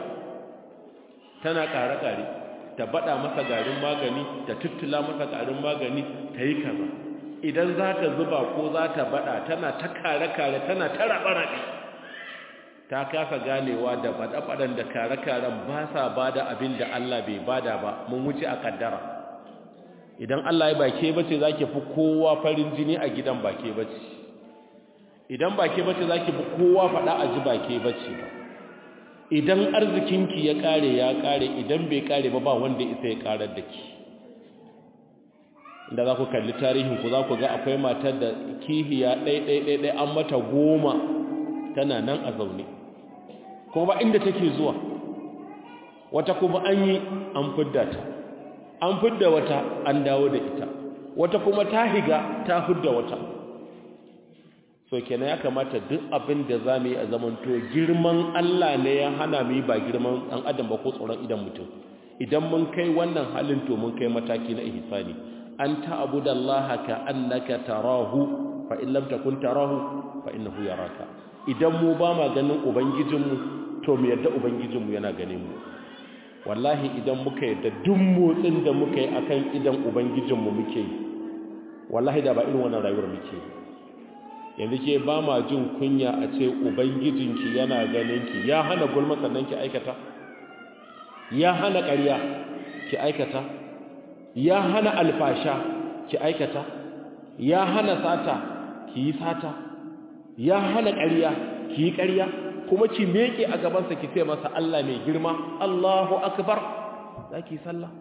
tana ƙare-ƙare ta baɗa masa garin magani ta tuttula masa garin magani ta yi kaza idan za ta zuba ko za ta baɗa tana ta kare-kare tana ta raɓe-raɓe ta kasa ganewa da baɗe-baɗen da kare-karen ba sa ba da abin da Allah bai bada ba mun wuce a kaddara idan Allah ya bake bace za ki fi kowa farin jini a gidan bake bace idan bake bace za ki fi kowa faɗa a ji bake bace ba idan arzikinki ya ƙare ya ƙare idan bai ƙare ba ba wanda isa ya ƙarar da ki inda za ku kalli tarihinku za ku ga akwai matar da kihiya ɗai-ɗai-ɗai an mata goma tana nan a zaune kuma ba inda take zuwa wata kuma an yi an fidda ta an fidda wata an dawo da ita wata kuma ta higa ta fidda wata so kenan ya kamata duk abin da za mu yi a zamanto girman Allah ne ya hana mu yi ba girman ɗan adam ba ko tsoron idan mutum idan mun kai wannan halin to mun kai mataki na ihsani an ta'budallaha ka annaka tarahu fa in lam takun tarahu fa innahu yaraka idan mu ba ma ganin ubangijinmu to mu yadda ubangijinmu yana ganin mu wallahi idan muka yadda duk motsin da muka yi akan idan ubangijinmu muke yi wallahi da ba irin wannan rayuwar muke yi yanzu ke ba ma jin kunya a ce ubangijinki yana ganinki ya hana gulma sannan ki aikata ya hana ƙarya ki aikata ya hana alfasha ki aikata ya hana sata ki yi sata ya hana ƙarya ki yi ƙarya kuma ki meke a gabansa ki ce masa Allah mai girma Allahu akbar za ki sallah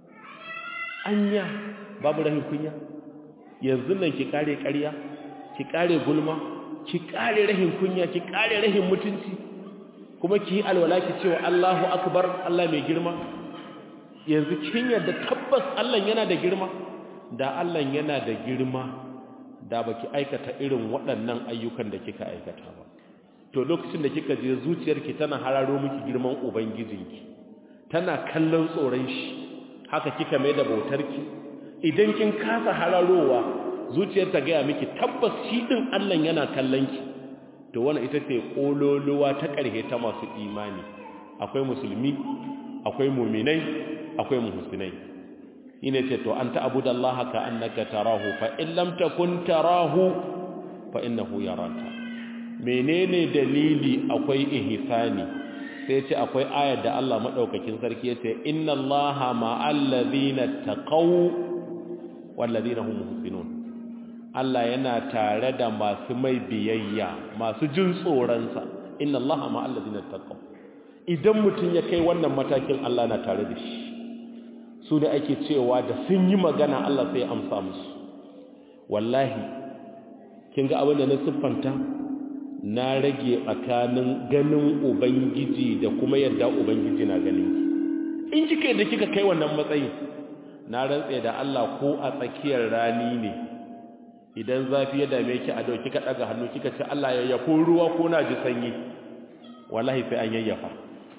anya babu rahin kunya yanzu nan ki kare ƙarya ki kare gulma ki kare rahin kunya ki kare rahin mutunci kuma ki yi alwala ki cewa Allahu akbar Allah mai girma yanzu kin yarda tabbas Allah yana da girma da Allah yana da girma da baki aikata irin waɗannan ayyukan da kika aikata ba to lokacin da kika je zuciyarki tana hararo miki girman ubangijinki tana kallon tsoron shi haka kika mai da bautarki idan kin kasa hararowa zuciyar ta gaya miki tabbas shi din Allah yana kallon ki to wannan ita ce kololuwa ta ƙarhe ta masu imani akwai musulmi akwai mu'minai akwai muhsinai ine ce to anta abudallaha ka annaka tarahu fa in lam takun tarahu fa innahu yaraka menene dalili akwai ihsani sai ce akwai ayar da Allah madaukakin sarki yace inna allaha ma'al ladina taqaw wal ladina hum muhsinun Allah yana tare da masu mai biyayya masu jin tsoron sa inna allaha ma'al ladina taqaw idan mutun ya kai wannan matakin Allah na tare da shi su da ake cewa da sun yi magana Allah sai amsa musu wallahi kin ga abin da na siffanta na rage tsakanin ganin ubangiji da kuma yadda ubangiji na ganin ki in kika da kika kai wannan matsayin na rantse da Allah ko a tsakiyar rani ne idan zafi ya dame ki a dau kika daga hannu kika ce Allah ya yafo ruwa ko na ji sanyi wallahi sai an yayyafa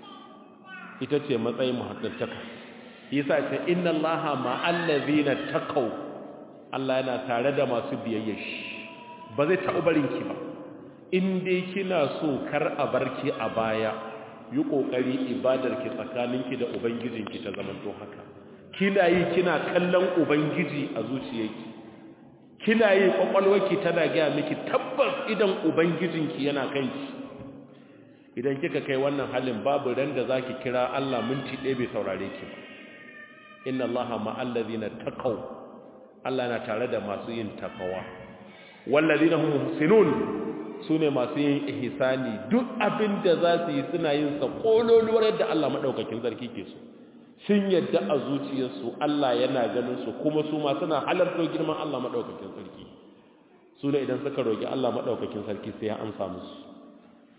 ita ce matsayin muhaddantaka yasa ce inna allaha ma'al ladina taqaw Allah yana tare da masu biyayya shi ba zai taɓa barin ki ba in dai kina so kar a barki a baya yi kokari ibadar ki tsakaninki da ubangijinki ta zamanto haka kina yi kina kallon ubangiji a zuciyarki kina yi kwakwalwarki tana gaya miki tabbas idan ubangijinki yana kanki idan kika kai wannan halin babu ran da zaki kira Allah minti ɗaya bai saurare ki ba inna allaha ma'al ladina taqaw Allah na tare da masu yin taqwa wal ladina hum muhsinun sune masu yin ihsani duk abin da za su yi suna yin sa kololuwar yadda Allah madaukakin sarki ke so sun yadda a zuciyarsu Allah yana ganin su kuma su ma suna halarto girman Allah madaukakin sarki su ne idan suka roki Allah madaukakin sarki sai ya amsa musu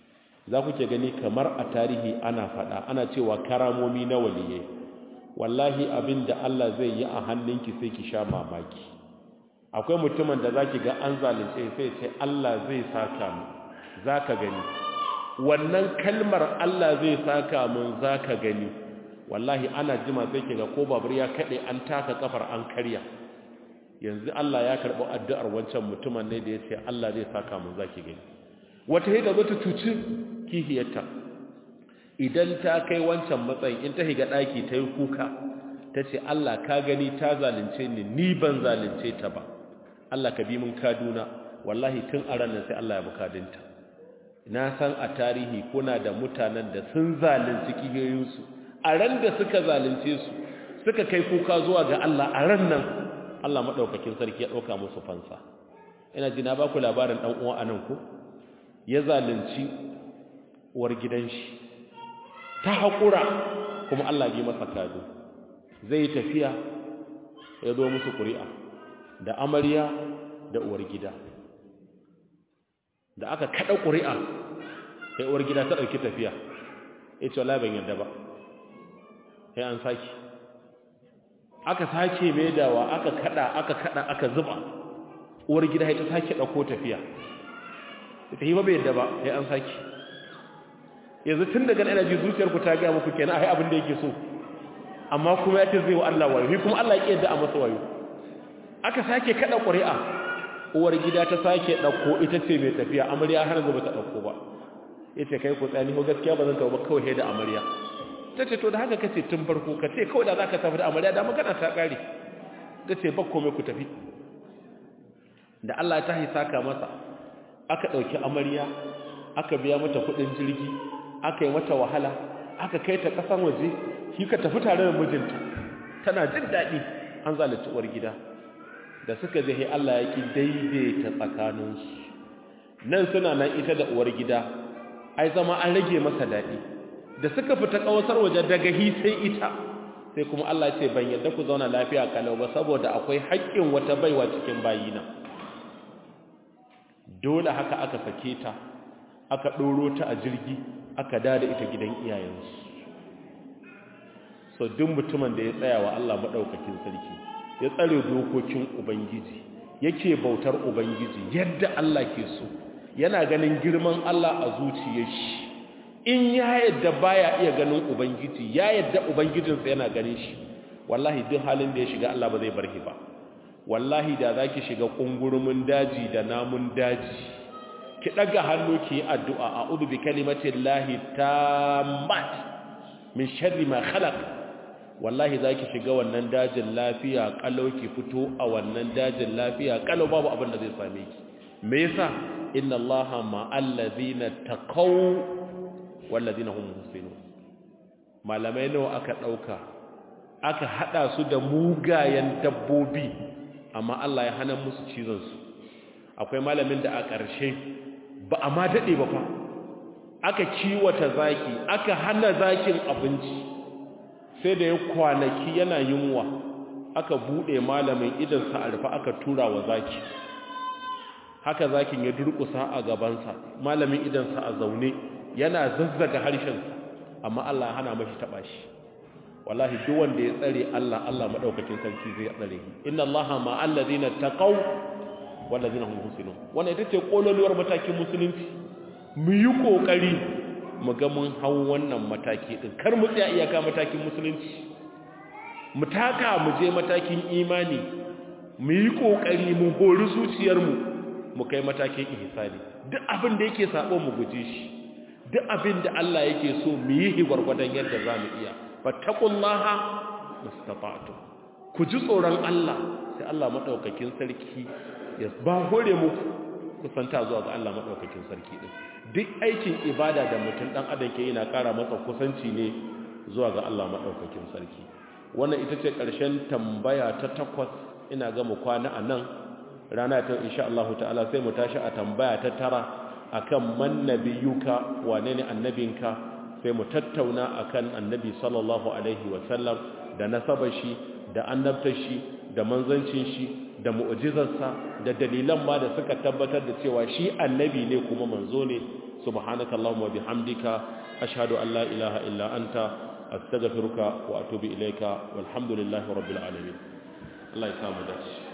za ku ke gani kamar a tarihi ana faɗa ana cewa karamomi na waliyai wallahi abin da Allah zai yi a hannunki sai ki sha mamaki akwai mutumin da za ki ga an zalunce sai ce Allah zai saka mu za ka gani wannan kalmar Allah zai saka mun za ka gani wallahi ana jima sai ki ga ko babur ya kaɗe an taka kafar an karya yanzu Allah ya karɓi addu'ar wancan mutumin ne da ya ce Allah zai saka mun za ki gani wata hida zo ta cuci kihiyarta idan ta kai wancan matsayin in ta higa ɗaki ta yi kuka ta ce Allah ka gani ta zalunce ni ni ban zalunce ta ba Allah ka bi mun kaduna wallahi tun a ranar sai Allah ya bukadinta na san a tarihi kuna da mutanen da sun zalunci kihiyoyinsu a ran da suka zalunce su suka kai kuka zuwa ga Allah a ran nan Allah maɗaukakin sarki ya ɗauka musu fansa ina ji na ba ku labarin ɗan uwa a nan ku ya zalunci uwar gidan shi ta haƙura kuma Allah bi masa kado zai tafiya ya zo musu ƙuri'a da amarya da uwar gida da aka kada ƙuri'a sai uwar gida ta ɗauki tafiya ya ce wala ban yadda ba sai an sake aka sake mai dawa aka kada aka kada aka zuba uwar gida ya ta sake ɗauko tafiya ta yi ba bai yadda ba sai an sake yanzu tun daga ina ji zuciyarku ta gaya muku kenan a abin da yake so amma kuma ya ce zai wa Allah wayo kuma Allah ya yadda a masa wayo aka sake kada ƙuri'a uwar gida ta sake ɗauko ita ce mai tafiya amarya har yanzu ba ta ɗauko ba ya ce kai ku tsani ko gaskiya ba zan taɓa ba kawai da amarya ta ce to da haka kace tun farko ka ce kawai da za ka tafi da amarya da magana ta ƙare ta ce ba komai ku tafi da Allah ta saka masa aka ɗauki amarya aka biya mata kuɗin jirgi aka yi mata wahala aka kai ta ƙasan waje shi ka tafi tare da mijinta tana jin daɗi an zalunci uwar gida da suka je Allah ya ki daidaita tsakaninsu nan suna nan ita da uwar gida ai zama an rage masa daɗi da suka fita ƙawasar waje daga hi sai ita sai kuma Allah ce ban yadda ku zauna lafiya kalau ba saboda akwai haƙƙin wata baiwa cikin bayina dole haka aka sake ta aka ɗoro ta a jirgi aka dada ita gidan iyayensu so duk mutumin da ya tsaya wa Allah maɗaukakin sarki ya tsare dokokin ubangiji yake bautar ubangiji yadda Allah ke so yana ganin girman Allah a zuciyar shi in ya yadda baya iya ganin ubangiji ya yadda ubangijinsa yana ganin shi wallahi duk halin da ya shiga Allah ba zai bar shi ba wallahi da zaki shiga kungurumin daji da namun daji ki daga hannu ki yi addu'a a'udhu bi kalimati llahi tammat min sharri ma khalaq wallahi zaki shiga wannan dajin lafiya kalau ki fito a wannan dajin lafiya kalau babu abin da zai same ki me yasa inna allaha ma'al ladina taqaw wal ladina hum muhsinun malamai nawa aka dauka aka hada su da mugayen dabbobi amma Allah ya hana musu cizon su akwai malamin da a ƙarshe ba a ma dade ba fa aka kiwata zaki aka hana zakin abinci sai da ya kwanaki yana yunwa aka bude malamin idan sa alfa aka tura wa zaki haka zakin ya durkusa a gabansa malamin idan sa a zaune yana zazzaga harshen amma Allah ya hana mashi taba shi wallahi duk wanda ya tsare Allah Allah madaukakin sarki zai tsare shi inna Allaha ma'al ladina taqaw wal ladina hum muhsinun wannan ita ce kololuwar matakin musulunci mu yi kokari mu ga mun hau wannan mataki din kar mu tsaya iyaka matakin musulunci mu taka mu je matakin imani mu yi kokari mu hori zuciyar mu mu kai matakin ihsani duk abin da yake sabo mu guje shi duk abin da Allah yake so mu yi gwargwadon yadda zamu iya fattaqullaha mustata'tu ku ji tsoron Allah sai Allah madaukakin sarki ya ba hore muku kusanta zuwa ga Allah madaukakin sarki din duk aikin ibada da mutum dan adam ke yana ƙara masa kusanci ne zuwa ga Allah madaukakin sarki wannan ita ce ƙarshen tambaya ta takwas ina ga mu kwana anan rana ta insha Allah ta'ala sai mu tashi a tambaya ta tara akan man nabiyuka wane ne annabinka sai mu tattauna akan annabi sallallahu alaihi wa sallam da nasabar shi da annabtar shi da manzancin shi da mu'jizarsa da dalilan ma da suka tabbatar da cewa shi annabi ne kuma manzo ne subhanaka allahumma bihamdika ashhadu an la ilaha illa anta astaghfiruka wa atubu ilayka walhamdulillahi rabbil alamin Allah ya samu dace